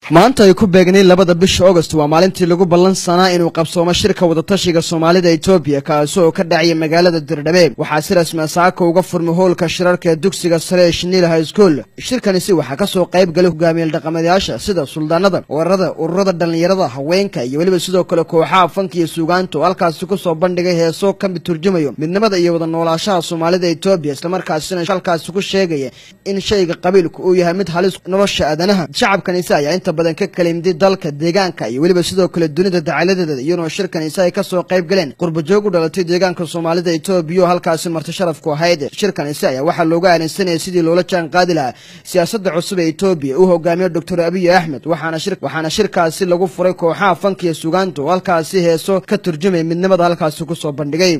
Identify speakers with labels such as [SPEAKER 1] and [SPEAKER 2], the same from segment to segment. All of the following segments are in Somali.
[SPEAKER 1] maanta ay ku beegnay labada bisha agost waa maalintii lagu ballan sanaa inuu qabsoomo shirka wadatashiga soomaalida etoobiya kaasi oo ka dhacaya magaalada dirdhabe waxaa si rasmi saaka uga furmay hoolka shirarka ee dugsiga sare ee shiniil high school shirkanisi waxaa ka soo qayb galay hogaamiyeel dhaqameedyaasha sida suldaanada weerarada ururada dhallinyarada haweenka iyo weliba sidoo kale kooxaha fanka iyo suugaanta oo halkaasi ku soo bandhigay heesoo ka mid turjumayo midnimada iyo wada noolaashaha soomaalida etoobiya islamarkaasina halkaasi ku sheegaya in shayga qabiilku uu yahay mid halis nolosha aadanaha shacabkanise ayaa inta badan ka kalimday dalka deegaanka iyo weliba sidoo kale dunida dacaladeeda iyadoo shirkanise ay ka soo qayb galeen qurbajoog u dhalatay deegaanka soomaalida etoobiya oo halkaasi marti sharafku ahayd shirkanise ayaa waxaa looga aalinsanayay sidii loola jaan qaadi lahaa siyaasadda cusub ee etoobiya uu hogaamiyo doctor abiy axmed waxaana shirkaasi lagu furay kooxaha fanka iyo sugaanta oo halkaasi heeso ka turjumaya midnimada halkaasi ku soo bandhigay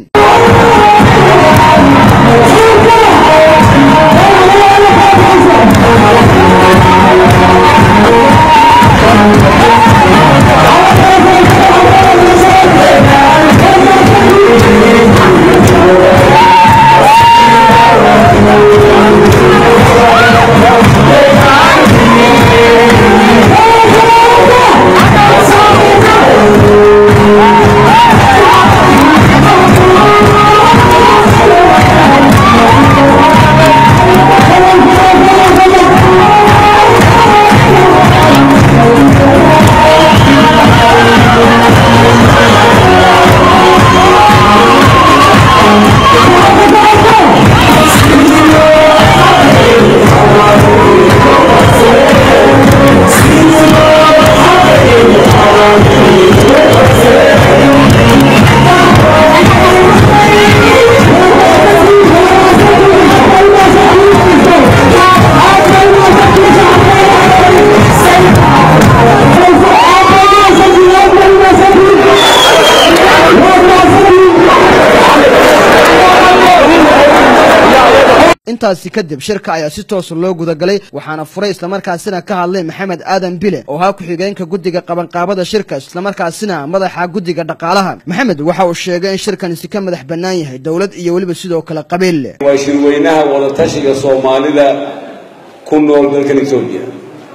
[SPEAKER 1] intaasi kadib shirka ayaa si toosa loo gudagalay waxaana furay islamarkaasina ka hadlay maxamed aadan bile oo ahaa ku-xigeenka guddiga qabanqaabada shirka islamarkaasina madaxa guddiga dhaqaalaha maxamed waxa uu sheegay in shirkanisi ka madax bannaan yahay dowlad iyo weliba sidoo kale qabiil
[SPEAKER 2] waa shirweynaha wadatashiga soomaalida ku nool dalkan etoobiya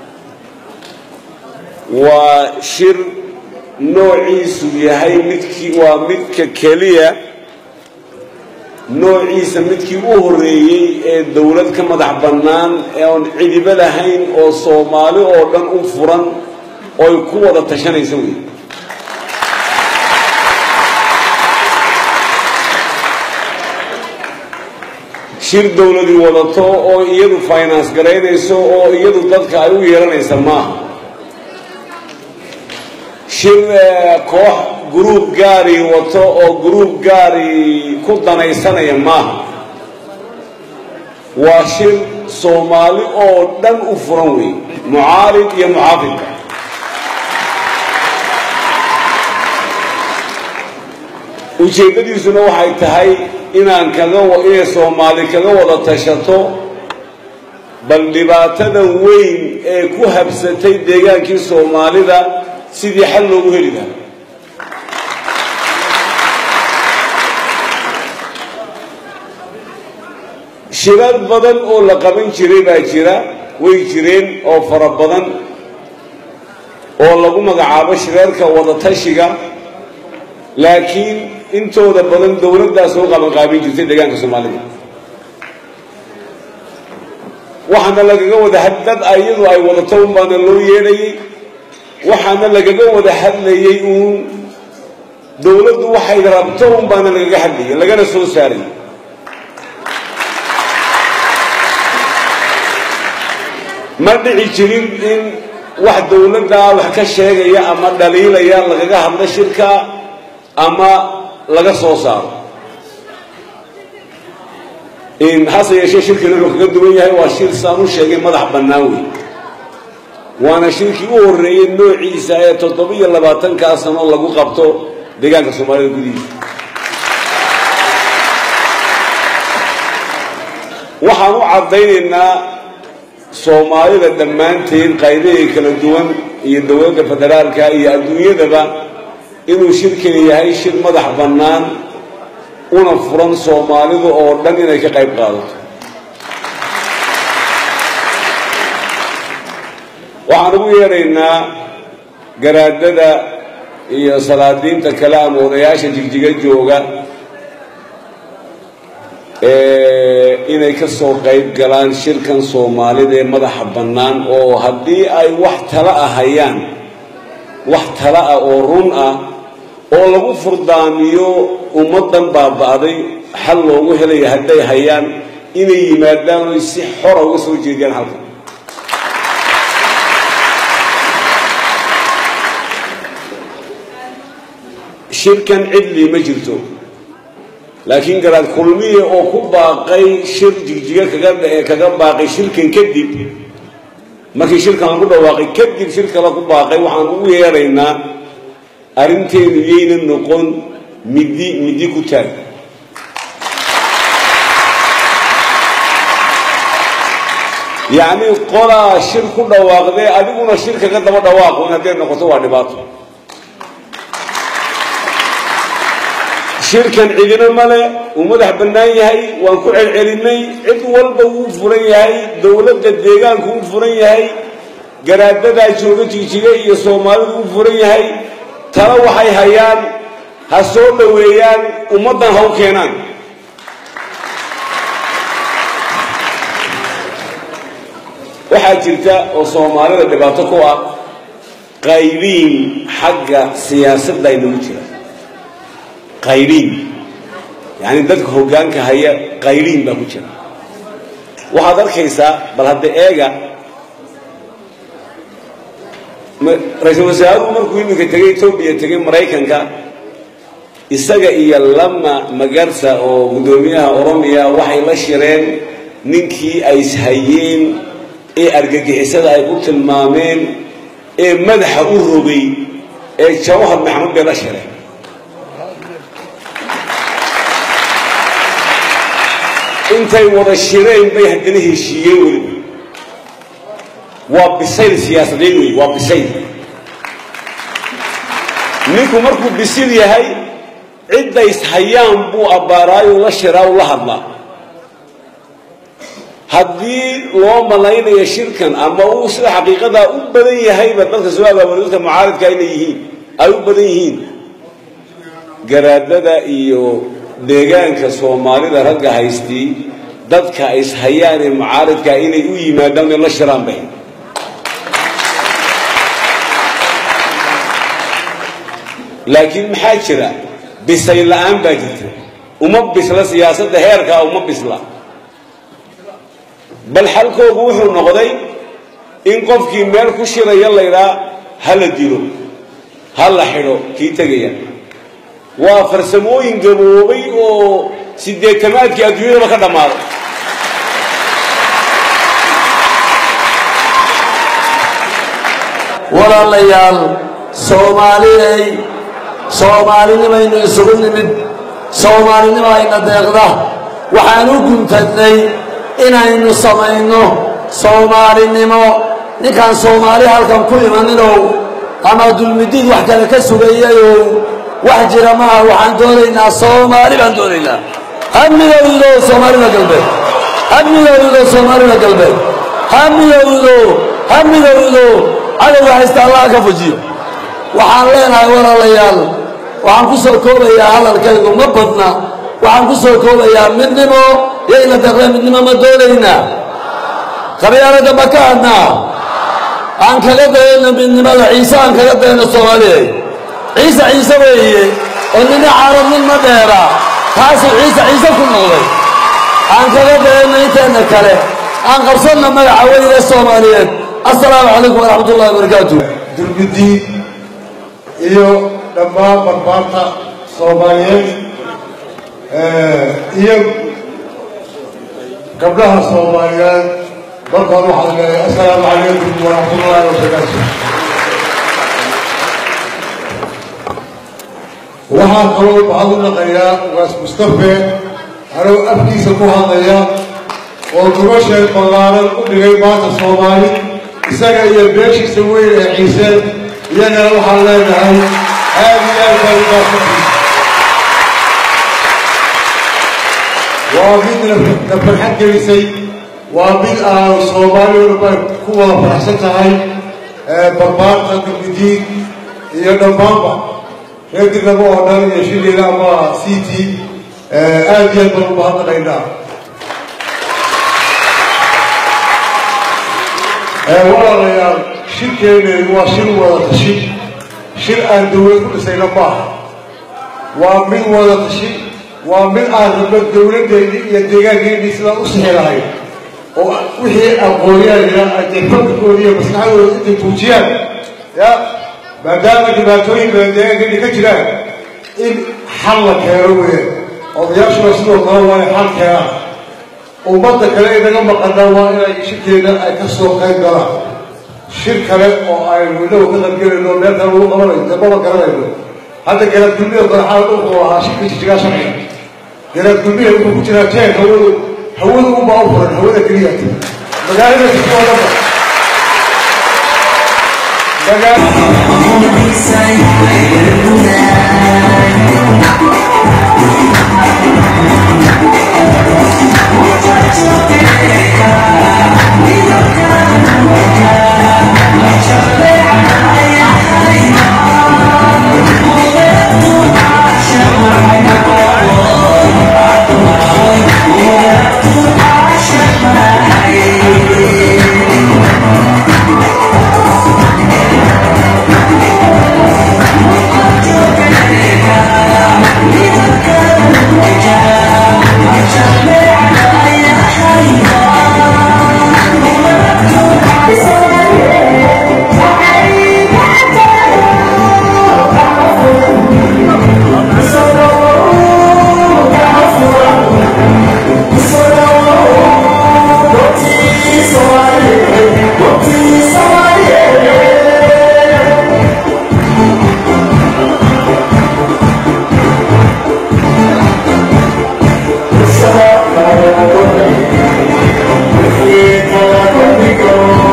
[SPEAKER 2] waa shir noociisu yahay midkii waa midka keliya noociisa midkii u horreeyey ee dowlad ka madax bannaan ee oon cidiba lahayn oo soomaali oo dhan u furan ooy ku wada tashanaysa wey shir dowladi wadato oo iyadu finance garaynayso oo iyadu dadka ay u yeelanaysa maaha shir koox gruub gaari wato oo gruub gaari ku danaysanaya maaha waa shir soomaali oo dhan u furan wey mucaarid iyo muxaafidka ujeeddadiisuna waxay tahay inaan kaga inay soomaali kaga wada tashato bal dhibaatada weyn ee ku habsatay deegaankii soomaalida sidii xal loogu heli lahaa shirar badan oo la qaban jiray baa jira way jireen oo fara badan oo lagu magacaabo shirarka wadatashiga laakiin intooda badan dowladdaas oo qabanqaabin jirtay deegaanka soomaalida waxaana lagaga wada dad iyadu ay wadato un baana loo yeedhayay waxaana lagaga wada hadlayay uun dowladdu waxay rabto un baana lagaga hadlayay lagana soo saaray ma dhici jirin in wax dowladdaa wax ka sheegaya ama dhaliilaya lagaga hadlo shirka ama laga soo saaro hase yeeshee shirkina wuxuu kaga duwan yahay waa shir saan u sheegay madax bannaan wey waana shirkii u horreeyey noociisa ee toddoba-iyo labaatankaa sano lagu qabto deegaanka soomaalida gudihiisa waxaan u caddaynaynaa soomaalida dhammaanteed qaybahay kala duwan iyo dowladda federaalka iyo adduunyadaba inuu shirkani yahay shir madax bannaan una furan soomaalidu oo dhan inay ka qayb qaadato waxaan ugu yeedhaynaa garaadada iyo salaadiinta kale ama odayaasha jigjiga jooga inay ka soo qayb galaan shirkan soomaalida ee madaxa bannaan oo haddii ay wax tala ah hayaan wax tala ah oo run ah oo lagu furdaamiyo ummaddan baaba'day xal loogu helaya hadday hayaan inay yimaadaan oy si xora uga soo jeediyaan halkan shirkan cidlii ma jirto laakiin garaad kulmiye oo ku baaqay shir jigjiga kaga kaga baaqay shirkan kadib markii shirkan lagu dhawaaqay kadib shir kale ku baaqay waxaan ugu yeedhaynaa arrinteedu yayna noqon midi midi ku taag yacni qolaa shir ku dhawaaqdee adiguna shir kaga daba dhawaaqo in hadday noqoto waa dhibaato shirkan cidina male uu madax bannaan yahay waan ku celcelinay cid walba wuu furan yahay dowladda deegaanku wuu furan yahay garaadadaa jooga jigjiga iyo soomaalidu wuu furan yahay tala waxay hayaan ha soo dhoweeyaan ummaddan ha u keenaan waxaa jirta oo soomaalida dhibaato ku ah qaybiin xagga siyaasadda inagu jira qayriin yacni dadka hoggaanka haya qayriin baa ku jira waxaad arkaysaa bal hadda eega ra-iisul wasaaruhu markuu iminka tegay etoobiya tegay maraykanka isaga iyo lama magarsa oo guddoomiyaha oromiya waxay la shireen ninkii ay ishayeen ee argagixisada ay ku tilmaameen ee madaxa u rogay ee jawhar maxamed bay la shireen intay wada shireen bay haddana heshiiyeen weliba waa bisayl siyaasadeed wey waa bisayl ninku markuu bisil yahay ciddays hayaan buu abbaaraayo la shiraa u la hadlaa haddii loo malaynayo shirkan ama uu sida xaqiiqadaa u badan yahayba dadka soo abaabulay dadka mucaaridka inay yihiin ay u badan yihiin garaadada iyo deegaanka soomaalida ragga haystii dadka is hayaan ee mucaaridkaa inay u yimaadaan inay la shiraan bay laakiin maxaa jira bisay la-aan baa jirta uma bisla siyaasadda heerkaa uma bisla bal xalkoogu wuxuu noqday in qofkii meel ku shiraya laydhaa ha la dilo ha la xidho kii tegaya waa farsamooyin gaboobay oo sideetamaadkii adduunyadaba ka dhammaaday
[SPEAKER 3] walaalayaal soomaaliyay soomaalinimaynu isugu nimid soomaalinimo ayna deeqda waxaan u guntadnay inaynu samayno soomaalinimo ninkaan soomaali halkan ku imaninow ama dulmidiid wax kale ka sugayayow wax jira maaha waxaan doonaynaa soomaali baan doonaynaa hamigowdo soomaalida galbeed hamigowdo soomaalida galbeed hamigowdo hamigowdo cadowga haysta allaha ka fujiyo waxaan leenahay walaalayaal waxaan ku soo koobayaa hadalkaygu ma badna waxaan ku soo koobayaa midnimo yayna deqle midnimo ma doonaynaa qabyaaladda ma ka hadnaa aan kaga dayano midnimada ciise aan kaga dayano soomaaliya ciise ciise weeye oo nina carab nin ma dheera taasuu ciise ciise ku noqday aan kaga dayano inteena kale aan qabsanna magaca weyne soomaaliyeed assalaamu calaykum waraxmat ullahi wabarakaatu
[SPEAKER 4] dulmidiin iyo dhammaan barbaarta soomaaliyeed iyo gabdhaha soomaaliyeed markaan waxaan leeyahay assalaamu calaykum waraxmatullaahi wabarakaatu waxaan kaloo waxaan u naqayaa ugaas mustafe anoo afkiisa ku hadlaya oo gubasheed ballaaran u dhigay maanta soomaali isaga iyo beeshiisa weyn ee ciiseen iyagana waxaan leenahay aad iyo aad baa ugaasatiisa waa mid na farxad gelisay waa mid aan soomaali walba ku wada faraxsan tahay barbaarta gabdidiin iyo dhammaanba reer dirnabo oo dhan iyo shiliga ama c t aada iyo aad baan u mahadnaqaynaa walaalayaal shirkeeneedu waa shir wada tashi shir aan dawlad ku dhisayna maaha waa mid wada tashi waa mid aan rabno dawladdeennii iyo deegaankeennii sidaan u sixi lahayn oo wixii aqoonyaanina ay dee fakarkooda iyo maslaxadooda intay tuujiyaan ya maadaama dhibaatooyin badan deegaankeennii ka jiraan in xal la keeno weeyaan odayaashuna sidoo kale waa in xal keenaan ummadda kale inaga maqanaa waa inay shirkeena ay ka soo qayb galaan shir kale oo aynu inagu ka qaybgelayno meel kale lagu qabanayo dee maba garanayno hadda garaad gulmida madaxaada wuxuu ahaa shirka jijigaa sharciga garaad gulmida wuxuu ku jiraa jeen hawadu hawada unbaa u furan hawada keliya magaalada jijigoo dhanba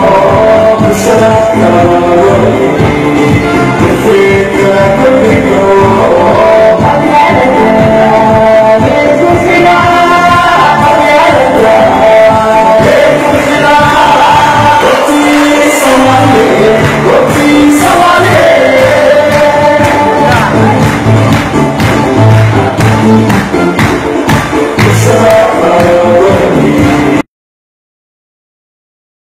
[SPEAKER 5] Thank you.